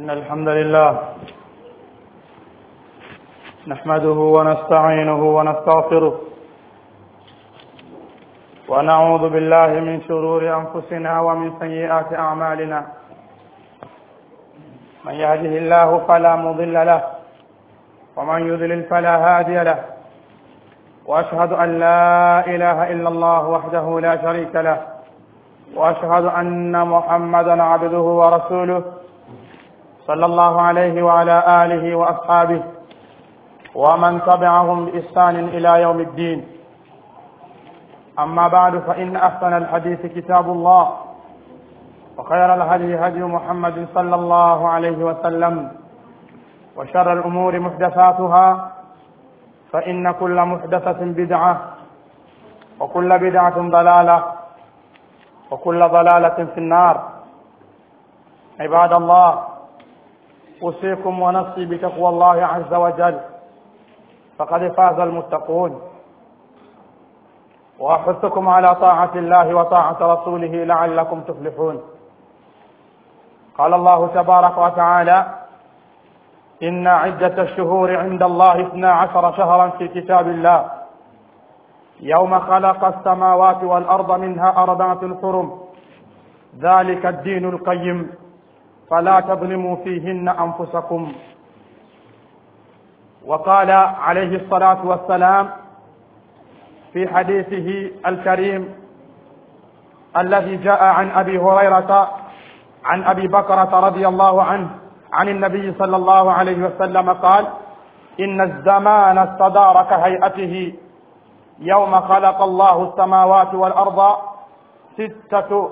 إن الحمد لله نحمده ونستعينه ونستغفره ونعوذ بالله من شرور أنفسنا ومن سيئات أعمالنا من يهده الله فلا مضل له ومن يضلل فلا هادي له وأشهد أن لا إله إلا الله وحده لا شريك له وأشهد أن محمدا عبده ورسوله صلى الله عليه وعلى آله وأصحابه ومن تبعهم بإحسان إلى يوم الدين أما بعد فإن أحسن الحديث كتاب الله وخير الهدي هدي محمد صلى الله عليه وسلم وشر الأمور محدثاتها فإن كل محدثة بدعة وكل بدعة ضلالة وكل ضلالة في النار عباد الله أوصيكم ونفسي بتقوى الله عز وجل فقد فاز المتقون وأحثكم على طاعة الله وطاعة رسوله لعلكم تفلحون قال الله تبارك وتعالى إن عدة الشهور عند الله اثنا عشر شهرا في كتاب الله يوم خلق السماوات والأرض منها أربعة حرم ذلك الدين القيم فلا تظلموا فيهن أنفسكم وقال عليه الصلاة والسلام في حديثه الكريم الذي جاء عن أبي هريرة عن أبي بكرة رضي الله عنه عن النبي صلى الله عليه وسلم قال إن الزمان استدار كهيئته يوم خلق الله السماوات والأرض ستة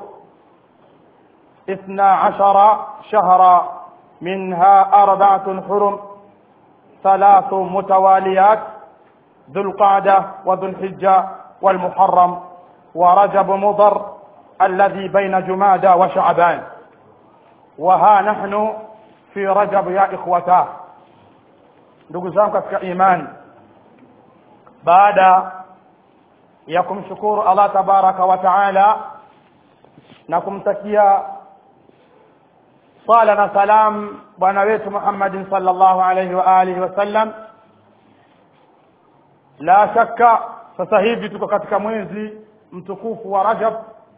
اثنا عشر شهرا منها أربعة حرم ثلاث متواليات ذو القعدة وذو الحجة والمحرم ورجب مضر الذي بين جمادى وشعبان وها نحن في رجب يا إخوتاه ndugu zangu katika imani baada ya kumshukuru Allah tabaraka wa taala na kumtakia sala na salam bwana wetu Muhammadin sallallahu alayhi wa alihi wasallam la shakka sasa hivi tuko katika mwezi mtukufu wa Rajab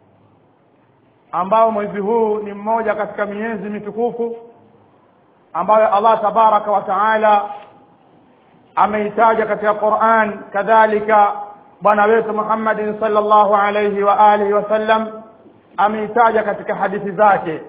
ambao mwezi huu ni mmoja katika miezi mitukufu ambayo Allah tabaraka wa taala ameitaja katika Qur'an kadhalika bwana wetu Muhammadin sallallahu alayhi wa alihi wasallam ameitaja katika hadithi zake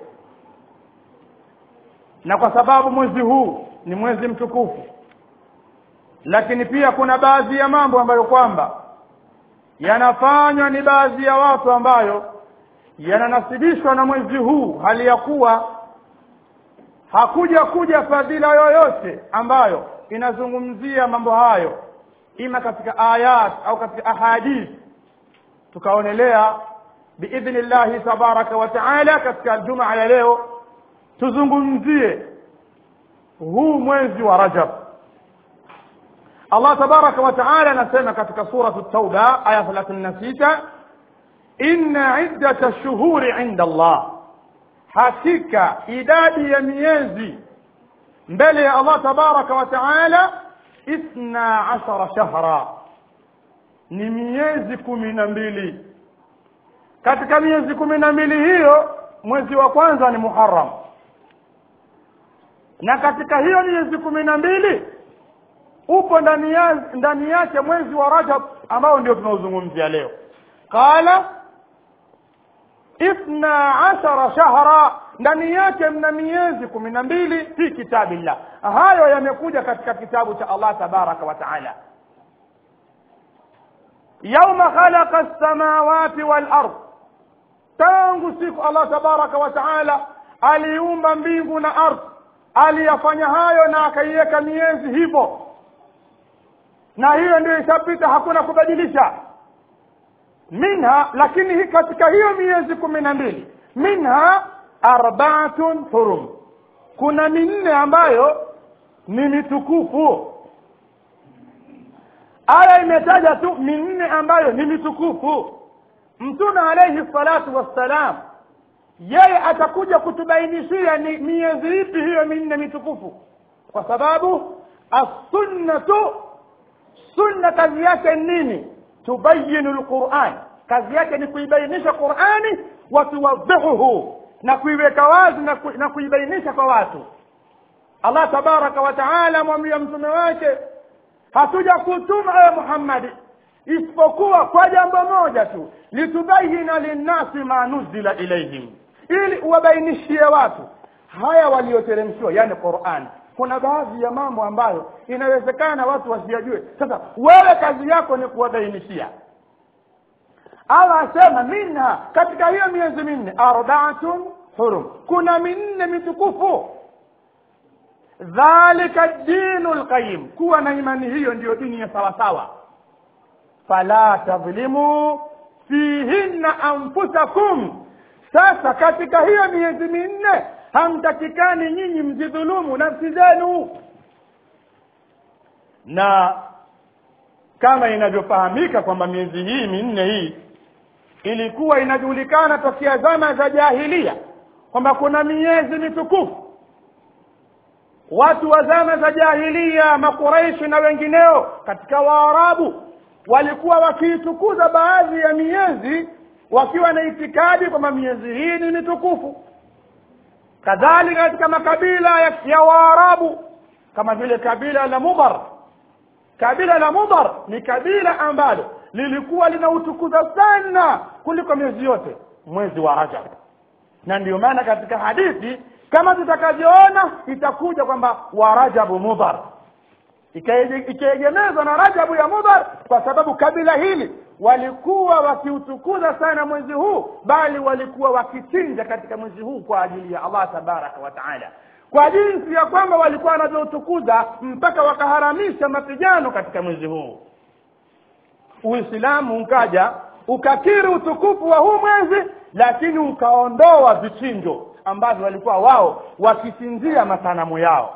na kwa sababu mwezi huu ni mwezi mtukufu lakini pia kuna baadhi ya mambo ambayo kwamba yanafanywa ni baadhi ya watu ambayo yananasibishwa na mwezi huu hali ya kuwa hakuja kuja fadhila yoyote ambayo inazungumzia mambo hayo ima katika ayat au katika ahadith tukaonelea biidhnillahi tabaraka wa taala katika jumaa ya leo tuzungumzie huu mwezi wa rajab allah tabaraka wa taala anasema katika suratu tauba aya 36 inna iddata lshuhuri inda allah hakika idadi ya miezi mbele ya allah tabaraka wa taala ithna ashara shahra ni miezi kumi na mbili katika miezi kumi na mbili hiyo mwezi wa kwanza ni muharam na katika hiyo miezi kumi na mbili upo ndani ya, ndani yake mwezi wa rajab ambao ndio tunaozungumzia leo qala ithna ashara shahra ndani yake mna miezi kumi na mbili fi kitabillah hayo yamekuja katika kitabu cha allah tabaraka wa taala yauma khalaqa lsamawati walard tangu siku allah tabaraka wa taala aliumba mbingu na ardhi aliyafanya hayo na akaiweka miezi hivyo na hiyo ndio ishapita hakuna kubadilisha minha lakini hi katika hiyo miezi kumi na mbili minha arbaatun hurum kuna minne ambayo ni mitukufu aya imetaja tu minne ambayo ni mitukufu mtume alaihi salatu wassalam yeye atakuja kutubainishia ni miezi ipi hiyo minne mitukufu kwa sababu assunnatu sunna kazi yake nini tubayinu lquran kazi yake ni kuibainisha qurani watuwadhihuhu na kuiweka wazi na, ku, na kuibainisha kwa watu allah tabaraka wa taala amwambia mtume wake hatuja kutuma ewe muhammadi isipokuwa kwa jambo moja tu litubayina linnasi ma nuzila ilaihim ili uwabainishie watu haya walioteremshiwa yani quran kuna baadhi ya mambo ambayo inawezekana watu wasiyajue sasa wewe kazi yako ni kuwabainishia allah asema minha katika hiyo miezi minne arbaatun hurum kuna minne mitukufu dhalika dinu lqayim kuwa na imani hiyo ndiyo dini ya sawasawa fala tadhlimu fihinna anfusakum sasa katika hiyo miezi minne hamtakikani nyinyi mzidhulumu nafsi zenu na kama inavyofahamika kwamba miezi hii minne hii ilikuwa inajulikana tokea zama za jahilia kwamba kuna miezi mitukufu watu wa zama za jahilia makuraishi na wengineo katika waarabu walikuwa wakiitukuza baadhi ya miezi wakiwa na itikadi kwamba miezi hii ni mitukufu kadhalika katika makabila ya, ya waarabu kama vile kabila la mudar kabila la mudar ni kabila ambalo lilikuwa linautukuza sana kuliko miezi yote mwezi wa rajab na ndio maana katika hadithi kama tutakavyoona itakuja kwamba wa rajabu mudhar ikaegemezwa na rajabu ya mudhar kwa sababu kabila hili walikuwa wakiutukuza sana mwezi huu bali walikuwa wakichinja katika mwezi huu kwa ajili ya allah tabaraka wa taala kwa jinsi ya kwamba walikuwa wanavyoutukuza mpaka wakaharamisha mapigano katika mwezi huu uislamu ukaja ukakiri utukufu wa huu mwezi lakini ukaondoa vichinjo ambavyo walikuwa wao wakichinjia masanamu yao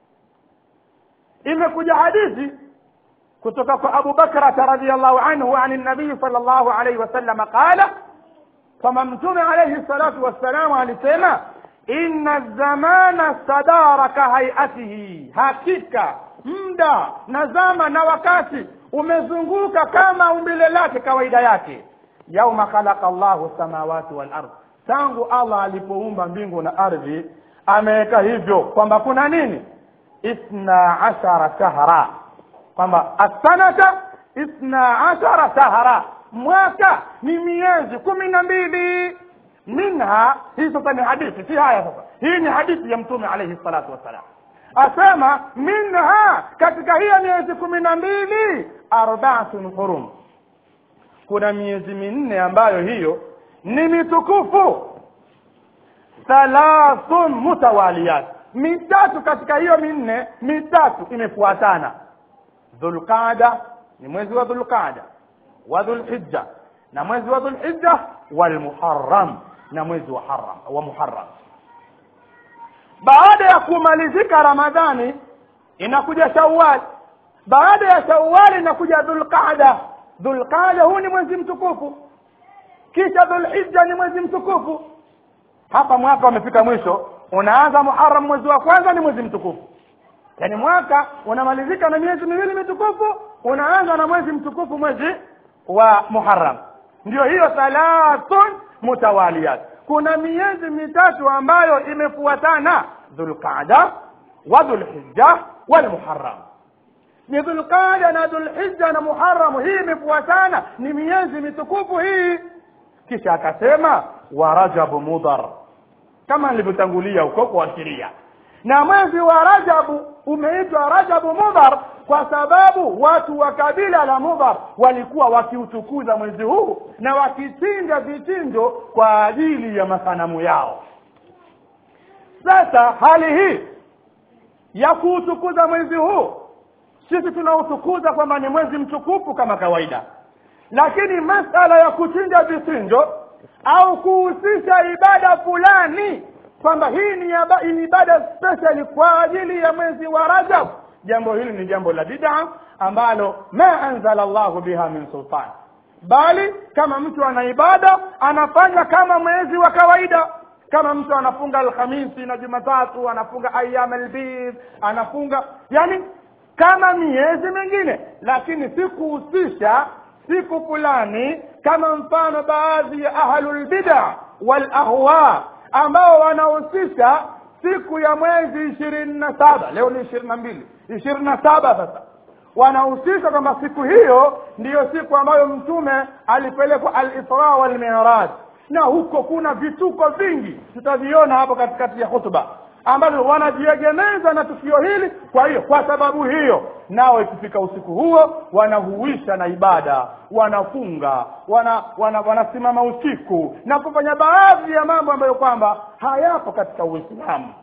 imekuja hadithi kutoka kwa abu bakrata radiallahu anhu ani nabii sal llahu alaihi wasalama qala kwamba mtume alaihi salatu wassalamu alisema inna zamana stadara kahaiatihi hakika muda na zama na wakati umezunguka kama umbile lake kawaida yake yauma khalaqa llahu samawati walard tangu allah alipoumba mbingu na ardhi ameweka hivyo kwamba kuna nini ithna ashara shahra kwamba assanata ithna ashara shahra mwaka ni miezi kumi na mbili minha hii sasa ni hadithi si haya sasa hii ni hadithi ya mtume alaihi salatu wassalam asema minha katika hiyo miezi kumi na mbili arbaatun hurum kuna miezi minne ambayo hiyo ni mitukufu thalathun mutawaliyat mitatu katika hiyo minne mitatu imefuatana dhulqada ni mwezi wa dhulqada wa dhulhijja na mwezi wa dhulhijja walmuharram na mwezi wa haram wa muharram baada ya kumalizika ramadhani inakuja shawwal baada ya shawwal inakuja dhulqada dhulqada huu ni mwezi mtukufu kisha dhulhijja ni mwezi mtukufu hapa mwaka umefika mwisho unaanza muharam mwezi wa kwanza ni mwezi mtukufu yaani mwaka unamalizika na miezi miwili mitukufu unaanza na mwezi mtukufu mwezi wa muharam ndio hiyo thalathun mutawaliyat kuna miezi mitatu ambayo imefuatana dhulqada wa dhulhijja walmuharam ni dhulqada na dhulhijja na muharamu hii imefuatana ni miezi mitukufu hii kisha akasema wa rajabu mudhar kama nilivyotangulia huko kuashiria na mwezi wa rajabu umeitwa rajabu mudhar kwa sababu watu wa kabila la mudhar walikuwa wakiutukuza mwezi huu na wakichinja vichinjo kwa ajili ya masanamu yao sasa hali hii ya kuutukuza mwezi huu sisi tunautukuza kwamba ni mwezi mtukufu kama kawaida lakini masala ya kuchinja vichinjo au kuhusisha ibada fulani kwamba hii ni yaba- ni ibada special kwa ajili ya mwezi wa rajab jambo hili ni jambo la bid'a ambalo ma anzala llahu biha min sultan bali kama mtu ana ibada anafanya kama mwezi wa kawaida kama mtu anafunga alhamisi na jumatatu anafunga ayam albid anafunga yani kama miezi mingine lakini sikuhusisha siku fulani kama mfano baadhi ya ahlulbida walahwa ambao wanahusisha siku ya mwezi ishirini na saba leo ni ishirini na mbili ishirini na saba sasa wanahusisha kwamba siku hiyo ndiyo siku ambayo mtume alipelekwa alisra walmiraj na huko kuna vituko vingi tutaviona hapo katikati ya hutuba ambavyo wanajiegemeza na tukio hili kwa hiyo kwa sababu hiyo nao ikifika usiku huo wanahuisha na ibada wanafunga wana, wana, wanasimama usiku na kufanya baadhi ya mambo ambayo kwamba hayapo katika uislamu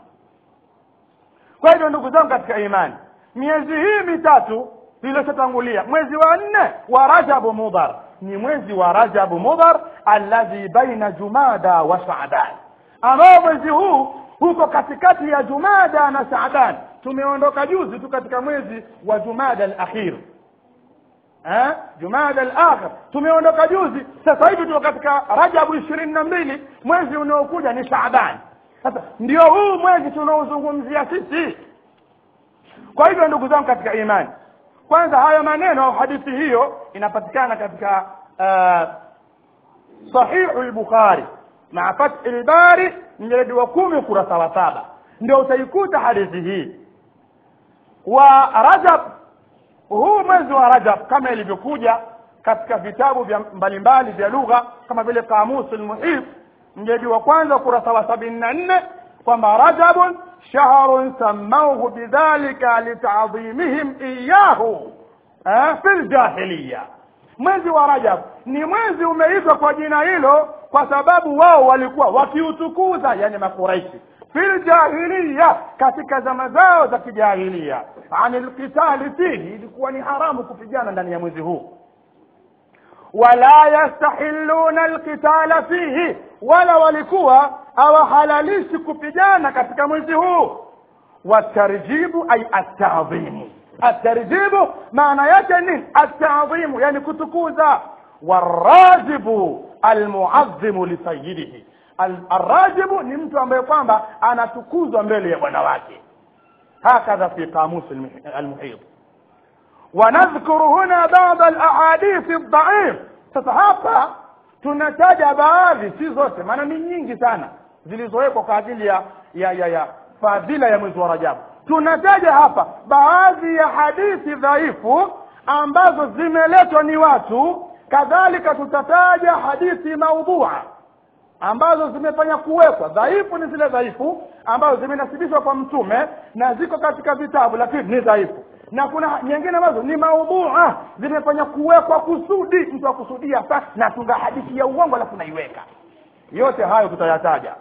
kwa hivyo ndugu zangu katika imani miezi hii mitatu iliyotangulia mwezi wa nne wa rajabu mudhar ni mwezi wa rajabu mudhar alladhi baina jumada wa shaaban ambao mwezi huu huko katikati ya jumada na shaaban tumeondoka juzi tu katika mwezi wa jumada al-akhir eh jumada al-akhir tumeondoka juzi sasa hivi tuko katika rajabu ishirini na mbili mwezi unaokuja ni shaaban sasa ndio huu mwezi tunaozungumzia sisi kwa hivyo ndugu zangu katika imani kwanza haya maneno au hadithi hiyo inapatikana katika uh, sahihu al-bukhari maa fathi al-bari mjeledi wa kumi ukurasa wa saba ndio utaikuta hadithi hii wa rajab huu mwezi wa rajab kama ilivyokuja katika vitabu vya mbalimbali vya lugha kama vile kamusi lmuhit mjeledi wa kwanza ukurasa wa sabini na nne kwamba rajabun shahrun sammauhu bidhalika litadhimihim iyahu eh, fi ljahiliya mwezi wa rajab ni mwezi umeitwa kwa jina hilo kwa sababu wao walikuwa wakiutukuza yani makuraishi fil jahiliya katika zama zao za kijahilia anil qitali fihi ilikuwa ni haramu kupigana ndani ya mwezi huu wala yastahilluna alqitala fihi wala walikuwa hawahalalishi kupigana katika mwezi huu watarjibu ay atadhimu atarjibu maana yake nini atadhimu yani kutukuza warajibu almuazzimu lisayidihi arrajibu ni mtu ambaye kwamba anatukuzwa mbele ya bwana wake hakadha fi qamus almuhit ونذكر هنا بعض الاحاديث الضعيف sasa hapa tunataja baadhi si zote maana ni nyingi sana zilizowekwa kwa ajili ya ya ya, ya fadhila ya mwezi wa rajabu tunataja hapa baadhi ya hadithi dhaifu ambazo zimeletwa ni watu kadhalika tutataja hadithi maudhua ambazo zimefanya kuwekwa dhaifu ni zile dhaifu ambazo zimenasibishwa kwa mtume na ziko katika vitabu lakini ni dhaifu na kuna nyingine ambazo ni maudhua zimefanya kuwekwa kusudi mtu akusudia sa natunga hadithi ya uongo alafu naiweka yote hayo tutayataja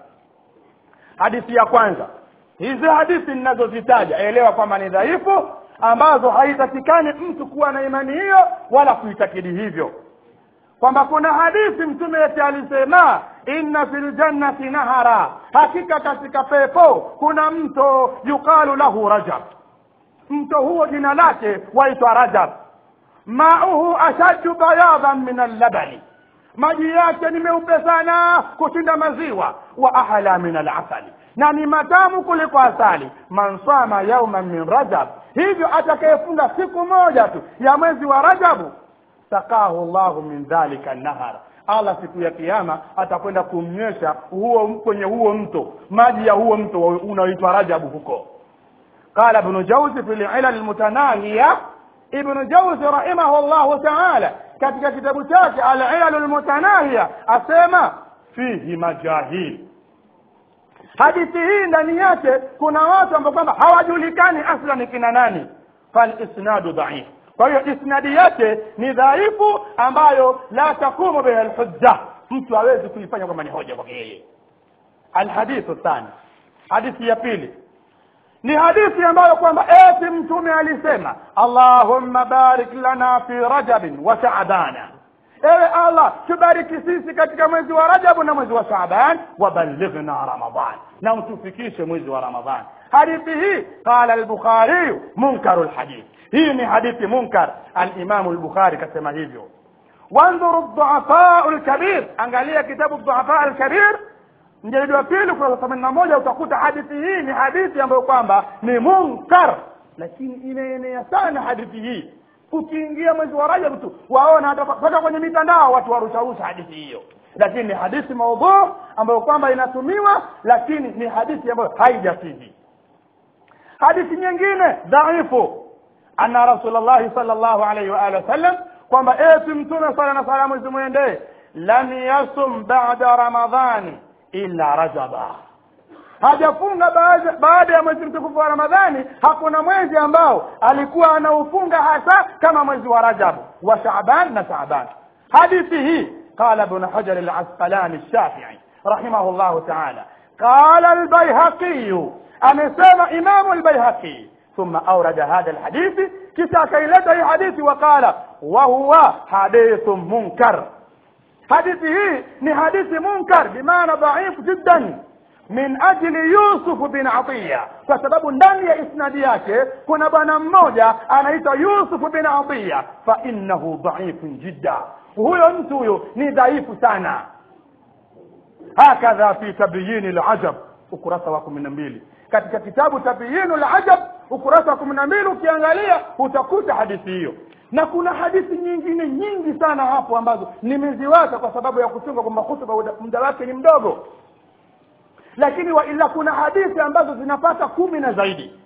hadithi ya kwanza hizi hadithi ninazozitaja elewa kwamba ni dhaifu ambazo haitakikani mtu kuwa na imani hiyo wala kuitakidi hivyo kwamba kuna hadithi mtume yetu alisema inna fil jannati nahara hakika katika pepo kuna mto yuqalu lahu rajab mto huo jina lake waitwa rajab mauhu ashaddu bayadan min allabani maji yake ni meupe sana kushinda maziwa wa ahla min alasali na ni matamu kuliko asali man sama yauman min rajab hivyo atakayefunga siku moja tu ya mwezi wa rajabu sakahu llahu min dhalika nahar allah siku ya kiama atakwenda kumnywesha huo kwenye huo mto maji ya huo mto unaoitwa rajabu huko قال ابن جوزي في العلل المتناهية ابن جوزي رحمه الله تعالى katika kitabu chake al-ilal al-mutanahia asema fihi majahil hadithi hii ndani yake kuna watu ambao kwamba hawajulikani aslan kina nani fal isnadu dhaif kwa hiyo isnadi yake ni dhaifu ambayo la takumu biha alhujja mtu hawezi kuifanya kwamba ni hoja kwake yeye alhadithu thani hadithi ya pili ni hadithi ambayo kwamba eti mtume alisema allahumma barik lana fi rajabin wa shaabana ewe allah tubariki sisi katika mwezi wa rajabu na mwezi wa shaaban waballighna ramadan na utufikishe mwezi wa ramadhan hadithi hii qala al-bukhari munkaru al-hadith hii ni hadithi munkar al-imam al-bukhari kasema hivyo وانظروا الضعفاء الكبير angalia kitabu الضعفاء الكبير mjelidi wa pili kurasa themanini na moja utakuta hadithi hii ni hadithi ambayo kwamba ni munkar lakini imeenea sana hadithi hii ukiingia mwezi wa rajab tu waona hata mpaka kwenye mitandao watu warusharusha hadithi hiyo lakini ni hadithi maudhu ambayo kwamba inatumiwa lakini ni hadithi ambayo haijasihi hadithi nyingine dhaifu anna rasulullahi sallallahu alaihi wa alihi wasallam kwamba eti mtume sala na salamu zimwendee lam yasum ba'da ramadhani illa rajaba hajafunga baada, baada ya mwezi mtukufu wa ramadhani hakuna mwezi ambao alikuwa anaufunga hasa kama mwezi wa rajab wa shaaban na shaaban hadithi hii qala ibn hajar al-asqalani الشافعي رحمه الله تعالى قال البيهقي amesema imamu al-bayhaqi ثم أورد هذا الحديث كسا كيلته حديث وقال وهو حديث منكر حديثه ni hadithi munkar bimaana dhaif jiddan min ajli yusuf bin atiya kwa sababu ndani ya isnadi yake kuna bwana mmoja anaitwa yusuf bin atiya fa innahu dhaifun jidda huyo mtu huyo ni dhaifu sana hakadha fi tabyini lajab ukurasa wa kumi na mbili katika kitabu tabyinu lajab ukurasa wa kumi na mbili ukiangalia utakuta hadithi hiyo na kuna hadithi nyingine nyingi sana hapo ambazo nimeziweka kwa sababu ya kuchunga kwamba hutuba muda wake ni mdogo lakini waila kuna hadithi ambazo zinapata kumi na zaidi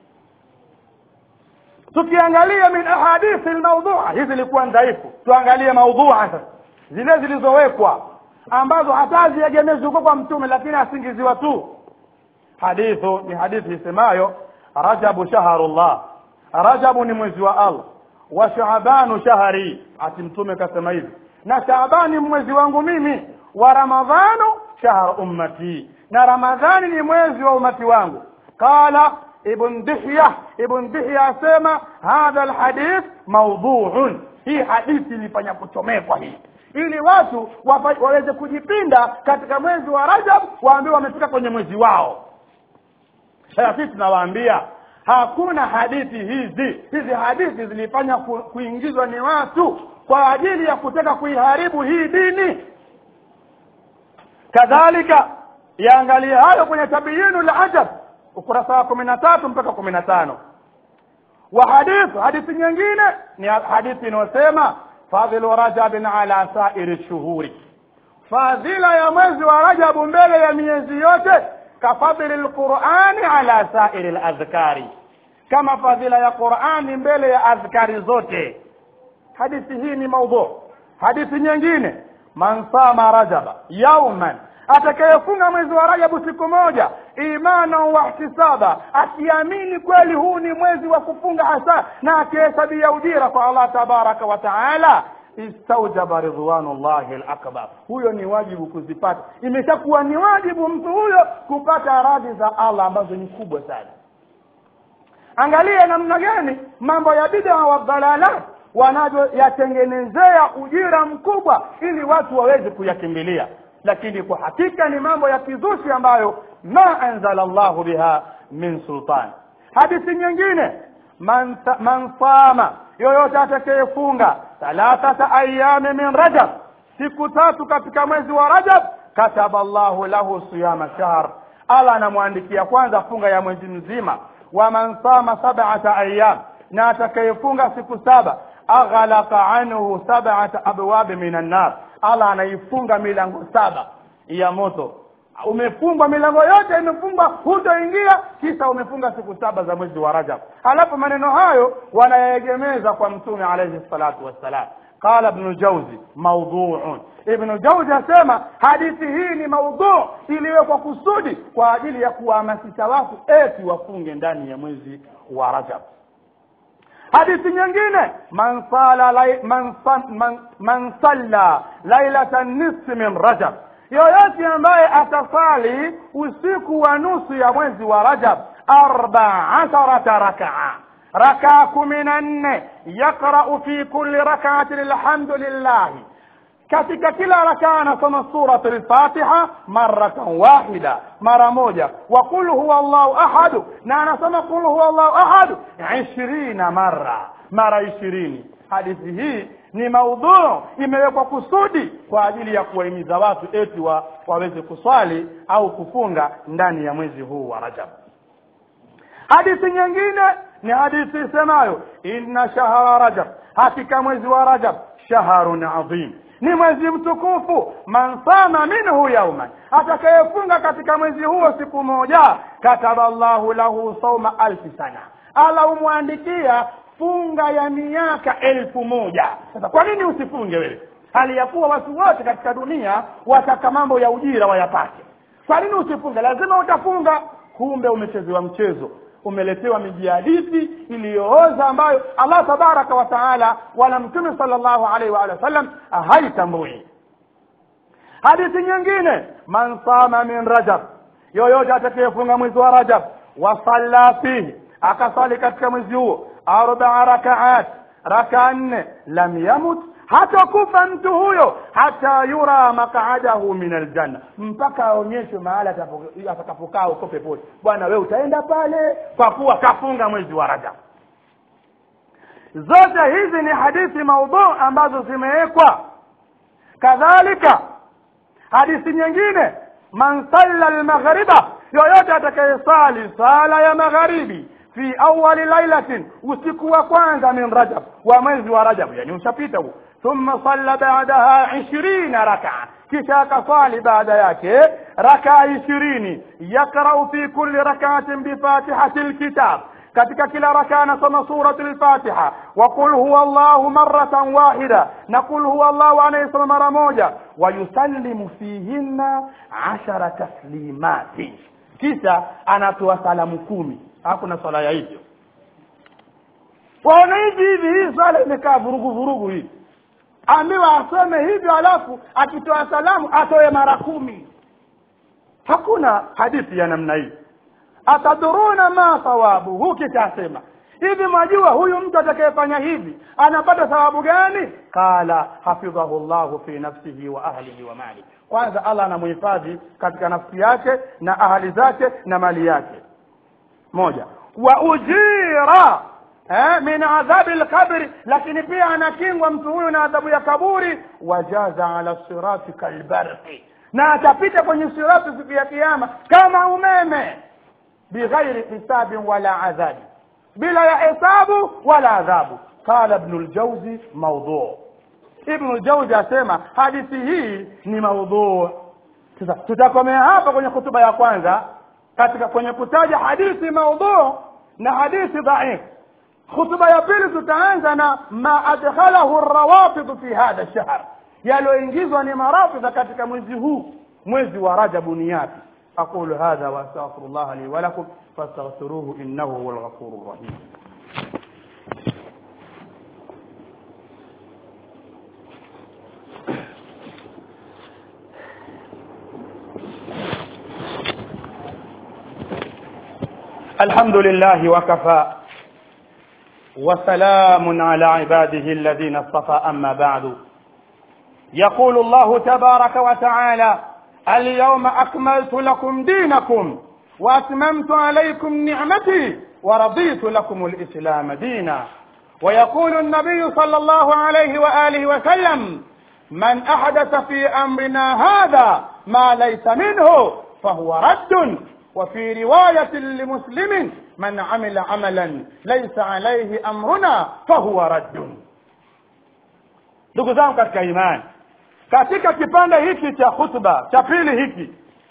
tukiangalia min ahadithi lmaudhua hizi zilikuwa dhaifu tuangalie maudhua sasa zile zilizowekwa ambazo hata haziegemezi huko kwa mtume lakini asingiziwa tu hadithu ni hadithi isemayo rajabu shahrullah rajabu ni mwezi wa allah wa shaabanu shahri ati mtume kasema hivi na shaabani mwezi wangu mimi wa ramadhanu shahr ummati na ramadhani ni mwezi wa umati wangu qala ibn dihya ibn dihya asema hadha alhadith mawdhu'un hii hadithi ilifanya kuchomekwa hii ili watu wapa, waweze kujipinda katika mwezi wa rajab waambiwe wamefika kwenye mwezi wao sasa sisi tunawaambia hakuna hadithi hizi hizi hadithi zilifanya ku, kuingizwa ni watu kwa ajili ya kutaka kuiharibu hii dini kadhalika yaangalie hayo kwenye tabiyinu lajab ukurasa wa kumi na tatu mpaka kumi na tano wa hadithi hadithi nyingine ni hadithi inayosema fadhilu rajabin ala sairi shuhuri fadhila ya mwezi wa rajabu mbele ya miezi yote kafadhili lqurani ala sairi ladhkari kama fadhila ya qurani mbele ya adhkari zote hadithi hii ni maudhu hadithi nyingine man sama rajaba yauman atakayefunga mwezi wa rajabu siku moja imana wa ihtisaba akiamini kweli huu ni mwezi wa kufunga hasa na akihesabia ujira kwa allah tabaraka wa taala istaujaba ridwanullahi lakbar huyo ni wajibu kuzipata imeshakuwa ni wajibu mtu huyo kupata radhi za allah ambazo ni kubwa sana angalia namna gani mambo ya bid'a wa dhalalat wanavyoyatengenezea ujira mkubwa ili watu waweze kuyakimbilia lakini kwa hakika ni mambo ya kizushi ambayo ma anzala llahu biha min sultan hadithi nyingine man, man sama yoyote atakayefunga thalathata ayami min rajab siku tatu katika mwezi wa rajab kataba llahu lahu siyama shahr allah anamwandikia kwanza funga ya mwezi mzima wa man sama sabata ayam na atakayefunga siku saba aghlaqa anhu sabata abwabi min annar allah anaifunga milango saba ya moto umefungwa milango yote imefungwa hutoingia kisa umefunga siku saba za mwezi wa rajab halafu maneno hayo wanayegemeza kwa mtume alayhi salatu wassalam qala ibnu jauzi maudhuun ibnu jauzi asema hadithi hii ni maudhuu iliyowekwa kusudi kwa ajili ya kuwahamasisha watu eti wafunge ndani ya mwezi wa rajab hadithi nyingine man sala lai, man, man, man salla lailata nisfi min rajab yoyote ambaye atasali usiku wa nusu ya mwezi wa rajab arba asharata rakaa rakaa kumi na nne yaqrau fi kulli rakaatin alhamdulillahi katika kila rakaa anasoma surat lfatiha maratan wahida mara moja wa qul huwa llahu ahadu na anasoma qul huwa llahu ahadu ishirina mara mara ishirini hadithi hii ni maudhuu imewekwa kusudi kwa ajili ya kuwahimiza watu eti wa, waweze kuswali au kufunga ndani ya mwezi huu wa rajab hadithi nyingine ni hadithi isemayo inna shahra rajab hakika mwezi wa rajab shahrun adhim ni mwezi mtukufu man sama minhu yauman atakayefunga katika mwezi huo siku moja kataba llahu lahu sauma alfi sana ala umwandikia funga ya miaka elfu moja sasa kwa nini usifunge wewe hali ya kuwa watu wote katika dunia wataka mambo ya ujira wayapate kwa nini usifunge lazima utafunga kumbe umechezewa mchezo umeletewa miji ya hadithi iliyooza ambayo allah tabaraka wa taala wala mtume salllahu alaihi waalihi wasallam haitambui hadithi nyingine man sama min rajab yoyote atakayefunga mwezi wa rajab wasalla fihi akasali katika mwezi huo arbaa rakaat raka nne lam yamut hatakufa mtu huyo hata yura maqadahu min aljanna mpaka aonyeshwe mahala atakapokaa huko peponi bwana we utaenda pale kwa kuwa kafunga mwezi wa rajab zote hizi ni hadithi maudhu ambazo zimewekwa kadhalika hadithi nyingine man salla almaghriba yoyote atakayesali sala ya magharibi fi awali lailatin usiku wa kwanza min rajab wa mwezi wa rajab yani ushapita huo thumma salla ba'daha ishirina rakaa kisha akaswali baada yake rakaa ishirini yakrau fi kulli rakaatin bifatihati lkitab katika kila rakaa anasoma surati lfatiha wa qul huwa allahu maratan wahida na qul huwa allahu anayesoma mara moja wayusallimu fihinna ashara taslimati kisha anatoa salamu kumi hakuna swala ya hivyo waona hivi hivi hii swala imekaa vurugu vurugu hii ambiwa asome hivyo alafu akitoa salamu atoe mara kumi hakuna hadithi ya namna hii ataduruna ma thawabuhu kisha asema hivi mwajua huyu mtu atakayefanya hivi anapata thawabu gani qala hafidhahu llahu fi nafsihi wa ahlihi wa mali kwanza allah anamuhifadhi katika nafsi yake na ahali zake na mali yake moja wa ujira eh, min adhabi lqabri lakini pia anakingwa mtu huyu na adhabu ya kaburi wajaza ala sirati kalbarqi na atapita kwenye sirati siku ya kiama kama umeme bighairi hisabin wala adhabi bila ya hesabu wala adhabu qala ibnu ljauzi maudhuu ibnu ljauzi asema hadithi hii ni maudhuu sasa tutakomea hapa kwenye hutuba ya kwanza katika kwenye kutaja hadithi maudhuu na hadithi dhaif hutuba ya pili tutaanza na ma adkhalahu rawafidhu fi hadha shahr yaliyoingizwa ni marafidha katika mwezi huu mwezi wa rajabu ni yapi أقول هذا وأستغفر الله لي ولكم فاستغفروه إنه هو الغفور الرحيم الحمد لله وكفى وسلام على عباده الذين اصطفى أما بعد يقول الله تبارك وتعالى اليوم أكملت لكم دينكم وأتممت عليكم نعمتي ورضيت لكم الإسلام دينا ويقول النبي صلى الله عليه وآله وسلم من أحدث في أمرنا هذا ما ليس منه فهو رد وفي رواية لمسلم من عمل عملا ليس عليه أمرنا فهو رد ndugu zangu katika imani katika kipande hiki cha khutba cha pili hiki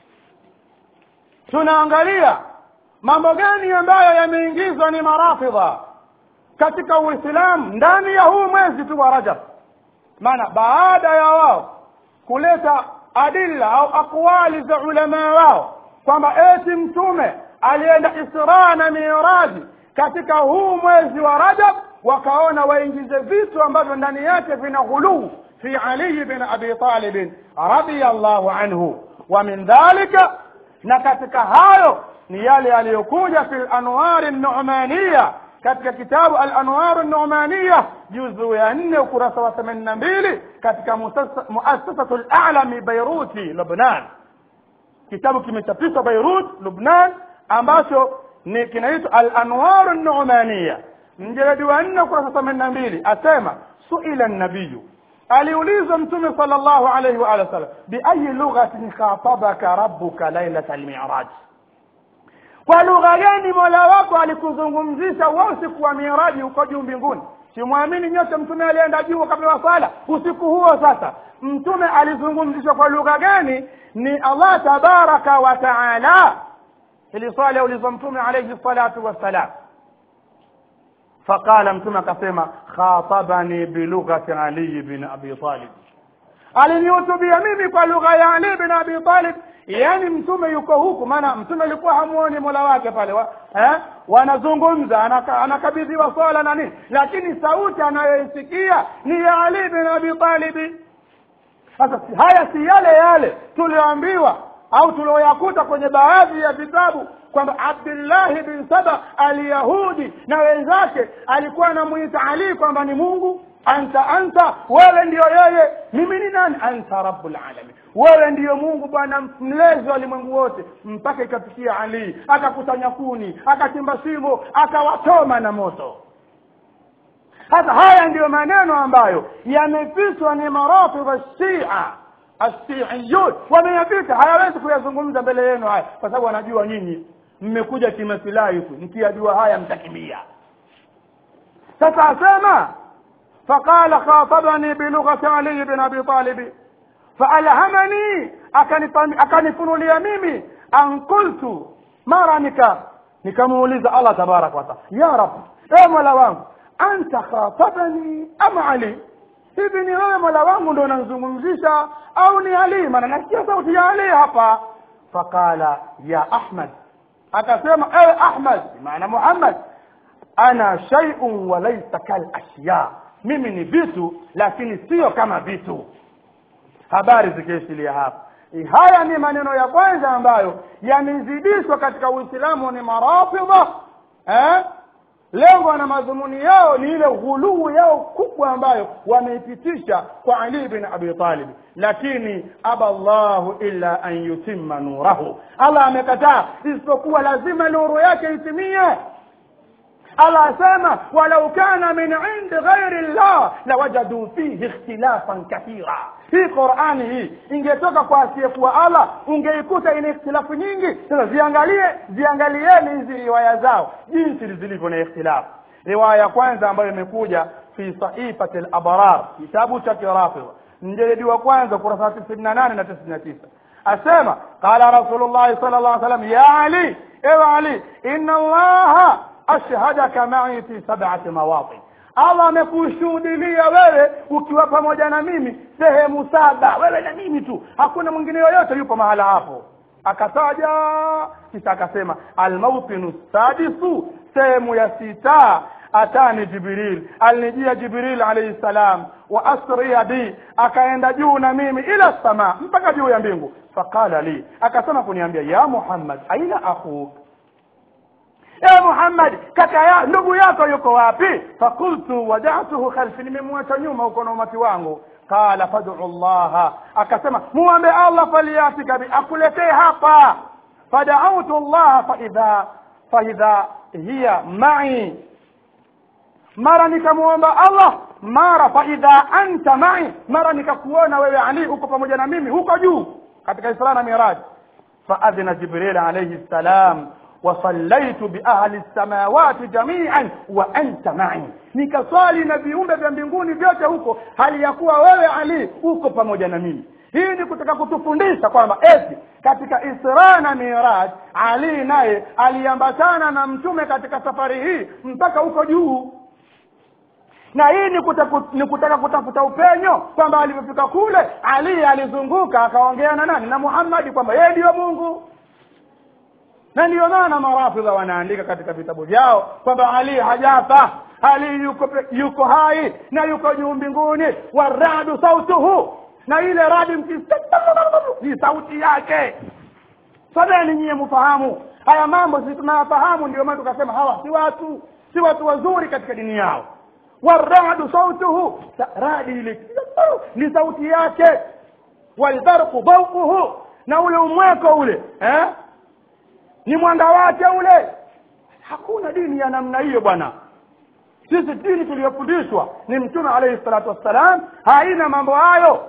tunaangalia mambo gani ambayo yameingizwa ni marafidha katika uislamu ndani ya huu mwezi tu wa rajab maana baada ya wao kuleta adilla au akwali za ulamaa wao kwamba eti mtume alienda israa na miraji katika huu mwezi wa rajab wakaona waingize vitu ambavyo ndani yake vina ghuluu في علي بن أبي طالب رضي الله عنه ومن ذلك نكتك هايو نيالي aliyokuja في الأنوار النعمانية katika kitabu al-anwar an-nu'maniyah juzu ya 4 ukurasa wa 82 katika muassasatu al-a'lami Beiruti Lebanon kitabu kimechapishwa Beirut Lebanon ambacho ni kinaitwa al-anwar an-nu'maniyah mjeledi wa nne ukurasa themanini na mbili asema suila nabiyu aliulizwa mtume sala llahu alaihi wa alihi wasallam biayi lughatin khatabaka rabbuka lailata lmiraj kwa lugha gani mola wako alikuzungumzisha wa usiku wa miraji huko juu mbinguni simwamini nyote mtume alienda juu akapewa sala usiku huo sasa mtume alizungumzishwa kwa lugha gani ni allah tabaraka wa taala ili swali aulizwa mtume alaihi salatu wassalam faqala mtume akasema khatabani bilughati ali bin abi talib alinihutubia mimi kwa lugha ya ali bin abi talib yaani mtume yuko huku maana mtume alikuwa hamuoni mola wake pale wa, eh? wanazungumza anaka, anakabidhiwa swala na nini lakini sauti anayoisikia ni ya ali bin abi talibi sasa haya si yale yale tulioambiwa au tulioyakuta kwenye baadhi ya vitabu kwamba abdullahi bin saba alyahudi na wenzake alikuwa anamwita ali kwamba ni mungu anta anta wewe ndiyo yeye mimi ni nani anta rabbul alamin wewe ndiyo mungu bwana mlezi wa ulimwengu wote mpaka ikafikia ali akakusanya kuni akachimba shimo akawachoma na moto sasa haya ndiyo maneno ambayo yamefichwa ni maratib shia ashiiyun wameyapita hayawezi kuyazungumza mbele yenu haya kwa sababu wanajua nyinyi mmekuja kimasilahi tu mkiyajua haya mtakimbia sasa asema فقال خاطبني بلغة علي بن أبي طالب فألهمني akanifunulia mimi an qultu mara nika nikamuuliza allah tabaraka wataala ya rab e mola wangu anta khatabani ama ali hivi ni wewe mola wangu ndo unanzungumzisha au ni ali maana nasikia sauti ya ali hapa faqala ya ahmad akasema ewe ahmad maana muhammad ana shay'un wa laysa kal ashya mimi ni vitu lakini sio kama vitu habari zikiishilia hapa haya ni maneno ya kwanza ambayo yamezidishwa katika uislamu ni marafidha eh? lengo na madhumuni yao ni ile ghuluu yao kubwa ambayo wameipitisha kwa ali bin abi talib lakini aba llahu illa an yutimma nurahu allah amekataa isipokuwa lazima nuru yake itimie Allah asema walau kana min indi ghairi llah lawajadu fihi ikhtilafan kathira hii qurani hii ingetoka kwa asiyekuwa allah ungeikuta ina ikhtilafu nyingi sasa ziangalie ziangalieni hizi riwaya zao jinsi zilivyo na ikhtilafu riwaya ya kwanza ambayo imekuja fi saifati labrar kitabu cha kirafidha mjeledi wa kwanza kurasa tisini na nane na tisini na tisa asema qala rasulullahi sala llah salam ya ali ewe ali inna allaha ashhadaka mai fi sabati mawatin allah amekushuhudilia wewe ukiwa pamoja na mimi sehemu saba wewe na mimi tu hakuna mwingine yoyote yupo mahala hapo akataja kisha akasema almautinu sadisu sehemu ya sita atani jibril alinijia jibril alayhi salam wa asriya bi akaenda juu na mimi ila sama mpaka juu ya mbingu faqala li akasema kuniambia ya muhammad aina akhuk ya muhammad kaka ya ndugu yako yuko wapi fakultu wajatuhu khalfi nimemwacha nyuma huko na umati wangu qala fad'u llaha akasema muombe allah faliyatika bi akuletee hapa fadautu llaha faidha faidha hiya mai mara nikamuomba allah mara faidha anta mai mara nikakuona wewe ali uko pamoja na mimi huko juu katika isra na miraj faadhina jibril alayhi salam wasallaitu biahli lsamawati jamian wa anta mai nikaswali na viumbe vya mbinguni vyote huko hali ya kuwa wewe ali uko pamoja na mimi hii ni kutaka kutufundisha kwamba eti katika isra na miraj ali naye aliambatana na mtume katika safari hii mpaka huko juu na hii ni kutaka, ni kutaka kutafuta upenyo kwamba alivyofika kule ali alizunguka akaongea na nani na muhammadi kwamba yeye ndiyo mungu na ndiyo maana marafidha wanaandika katika vitabu vyao kwamba ali hajafa ali yuko, yuko hai na yuko juu mbinguni waradu sautuhu na ile radi mkisikia ni sauti yake sabeni nyie mfahamu haya mambo sisi tunayafahamu ndio maana tukasema hawa si watu si watu wazuri katika dini yao waradu sautuhu radi ile ni sauti yake walbarqu dawuhu na ule umweko ule eh? ni mwanga wake ule hakuna dini ya namna hiyo bwana sisi dini tuliyofundishwa ni mtume alayhi salatu wassalam haina mambo hayo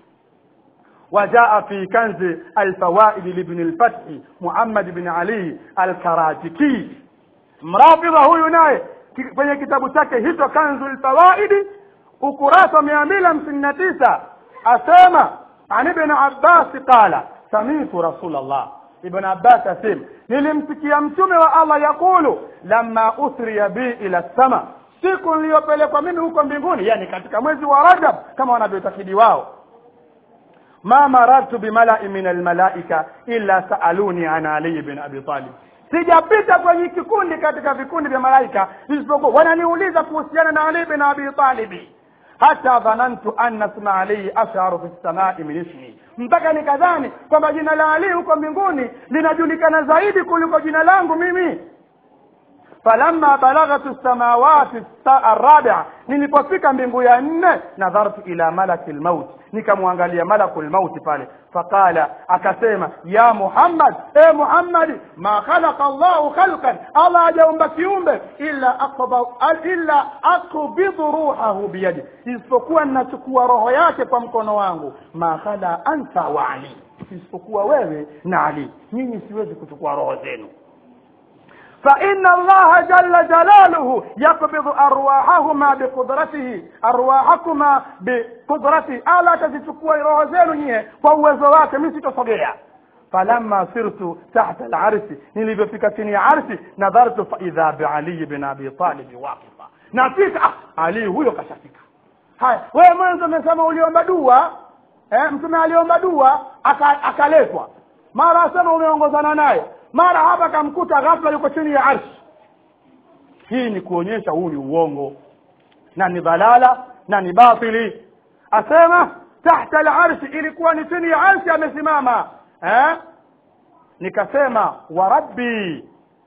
وجاء في كنز الفوائد لابن الفتح محمد بن علي الكراتكي mrafidha huyu naye ki- kwenye kitabu chake hicho kanzu lfawaidi ukurasa mia mbili hamsini na tisa asema an ibn abbasi qala samitu rasulllah ibn abbas asema nilimsikia mtume wa allah yaqulu lama uthriya bi ila sama siku niliyopelekwa mimi huko mbinguni yani katika mwezi wa rajab kama wanavyotakidi wao ma marartu bimalai min almalaika illa saaluni an ali bin abi talib sijapita kwenye kikundi katika vikundi vya malaika isipokuwa wananiuliza kuhusiana na ali bin abi talibi hata dhanantu anna sma alihi asharu fi lsamai min ismi mpaka nikadhani kwamba jina la ali huko mbinguni linajulikana zaidi kuliko jina langu mimi falamma balaghatu samawati arabia nilipofika mbingu ya nne nadhartu ila malaki lmaut nikamwangalia malaku lmauti pale faqala akasema ya muhammad e muhammadi ma khalaqa llahu khalqan allah hajaumba kiumbe illa aqba- illa akbidhu ruhahu biyadi isipokuwa ninachukua roho yake kwa mkono wangu ma khala anta wa ali isipokuwa wewe na ali nyinyi siwezi kuchukua roho zenu فإن الله جل جلاله يقبض أرواحهما بقدرته أرواحكما بقدرته ألا تزتكوا روح زينو نيه فوزو wake mimi sitosogea فلما صرت تحت العرش nilivyofika chini ya arshi nadhartu faidha biali bin abi talib waqifa nafika ah, ali huyo kashafika haya wewe mwanzo umesema uliomba dua eh, mtume aliomba dua aka- akaletwa mara asema umeongozana naye mara hapa kamkuta ghafla yuko chini ya arshi hii ni kuonyesha huu ni uongo na ni dhalala na ni batili asema tahta alarshi ilikuwa ni chini ya arshi amesimama eh? nikasema wa rabbi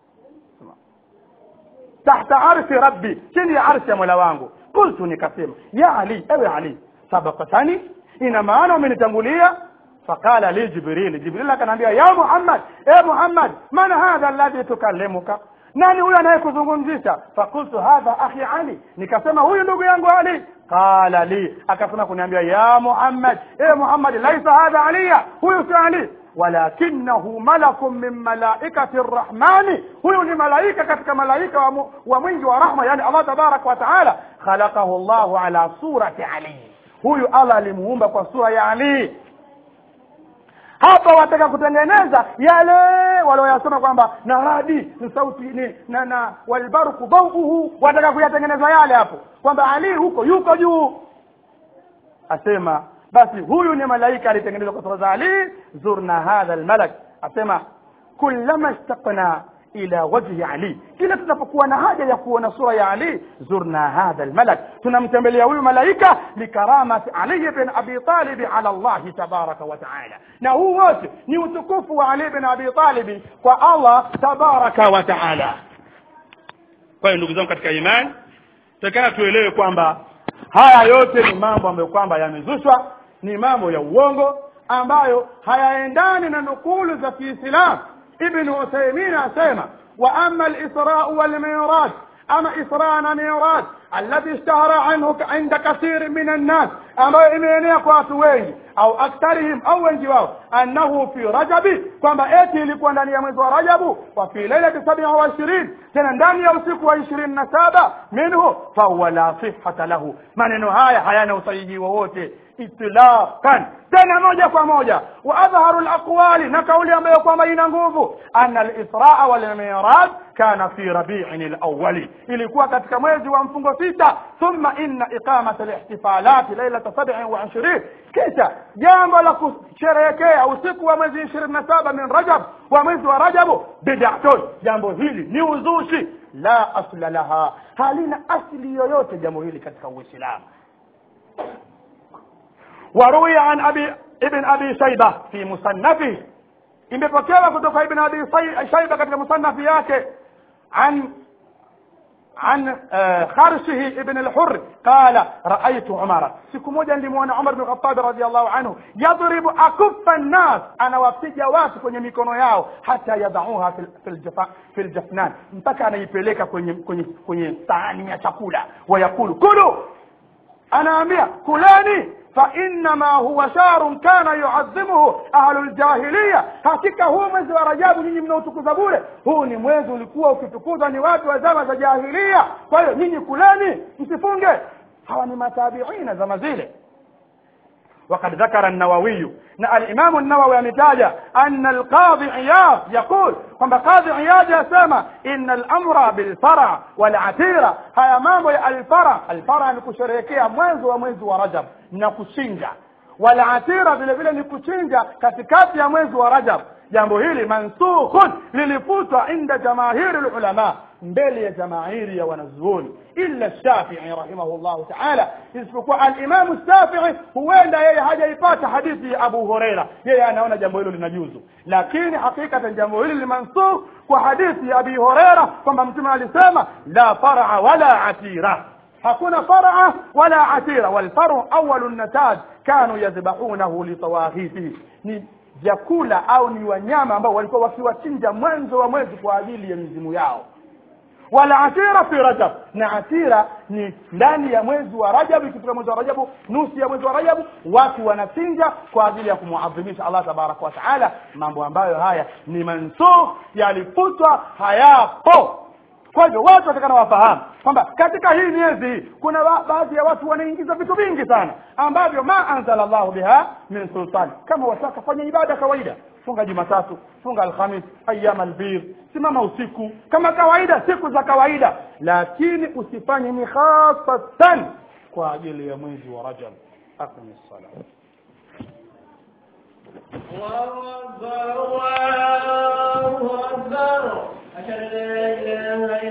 tahta arshi rabbi chini ya arshi ya mola wangu qultu nikasema ya ali ewe ali sabakatani ina maana umenitangulia faqala li jibril jibril akaniambia ya muhammad e muhammad man hadha alladhi tukallimuka nani huyo anayekuzungumzisha fakultu hadha akhi ali nikasema huyu ndugu yangu ali qala li akasema kuniambia ya muhammad e muhammad laisa hadha aliya huyu si ali walakinahu malakun min malaikati rrahmani huyu ni malaika katika malaika wa, mu, wa mwingi wa rahma yani allah tabaraka wa taala khalaqahu llahu ala surati ali huyu allah alimuumba kwa sura ya ali hapa wataka kutengeneza yale walioyasema kwamba na radi ni sauti ni na na walbarku dhauhu wataka kuyatengeneza yale hapo kwamba ali huko yuko juu asema basi huyu ni malaika alitengenezwa kwa sura za ali zurna hadha almalak asema kullama ishtaqna ila wajhi ali kila tunapokuwa na haja ya kuona sura ya ali zurna hadha almalak tunamtembelea huyu malaika likaramati ali bin abi talib ala allahi tabaraka wa taala na huu wote ni utukufu wa ali bin abi talib kwa allah tabaraka wa taala kwa hiyo ndugu zangu katika imani takana tuelewe kwamba haya yote ni mambo ambayo kwamba yamezushwa ni mambo ya uongo ambayo hayaendani na nukulu za kiislamu ibn uthaymin asema wa ama alisrau walmiraj ama isra na miraj alladhi ishtahara anhu inda kathiri min annas ambayo imeenea kwa watu wengi au aktharihim au wengi wao annahu fi rajabi kwamba eti ilikuwa ndani ya mwezi wa rajabu wa fi lailati sabia wa ishirin tena ndani ya usiku wa ishirini na saba minhu fahuwa la sihata lahu maneno haya hayana usahihi wowote itlaqan tena moja kwa moja wa adharu alaqwali na kauli ambayo kwamba ina nguvu anna alisraa walmiraj kana fi rabiin alawali ilikuwa katika mwezi wa mfungo sita thumma inna iqamat alihtifalati lailata sabin wa ishirin kisha jambo la kusherehekea usiku wa mwezi ishirini na saba min rajab wa mwezi wa rajabu bidatun jambo hili ni uzushi la asla laha halina asli yoyote jambo hili katika uislamu وروي عن أبي ابن أبي شيبة في مصنفه imepokewa kutoka ibn abi shaiba katika musannafi yake an عن خرشه ابن الحر قال رأيت عمر siku moja nilimwona Umar bin Khattab radhiallahu anhu yadribu akuffa nnas anawapiga watu kwenye mikono yao hata yadauha fi ljafnan mpaka anaipeleka kwenye kwenye kwenye sahani ya chakula wayakulu kulu anaambia kuleni فإنما هو شهر كان يعظمه أهل الجاهلية hakika huu mwezi wa rajabu nyinyi mnaotukuza bure huu ni mwezi ulikuwa ukitukuzwa ni watu wa zama za jahilia kwa hiyo nyinyi kuleni msifunge hawa ni matabiina zama zile وقد ذكر النووي نا الإمام النووي ametaja أن القاضي عياض يقول kwamba قاضي عياض yasema إن الأمر بالفرع والعتيرة haya mambo ya alfara alfara ni kusherehekea mwanzo wa mwezi wa rajab na kuchinja walatira vile vile ni kuchinja katikati ya mwezi wa rajab jambo hili mansukhun lilifutwa inda jamahiri lulama mbele ya jamaahiri ya wanazuoni illa shafii rahimahullahu taala isipokuwa alimamu shafii huenda yeye hajaipata hadithi ya abu hureira yeye anaona jambo hilo linajuzu lakini hakikatan jambo hili ni mansukh kwa hadithi ya abi hureira kwamba mtume alisema la faraa wala atira hakuna faraa wala atira walfaru awalu nataj kanu yadhbahunahu litawaghithi ni vyakula au ni wanyama ambao walikuwa wakiwachinja mwanzo wa mwezi kwa ajili ya mizimu yao wala atira fi rajab na atira ni ndani ya mwezi wa rajab ikifika mwezi wa rajabu nusu ya mwezi wa rajabu watu wanachinja kwa ajili ya kumuadhimisha allah tabaraka wa taala mambo ambayo haya ni mansukh yalifutwa hayapo kwa hivyo watu watakana wafahamu kwamba katika hii miezi hii kuna wa, baadhi ya watu wanaingiza vitu vingi sana ambavyo ma anzala llahu biha min sultani kama wataka fanya ibada kawaida funga jumatatu funga alhamis ayama albir simama usiku kama kawaida siku za kawaida lakini usifanye ni khasatan kwa ajili ya mwezi wa rajab aqimi sala الله أكبر الله أكبر أشهد أن لا إله إلا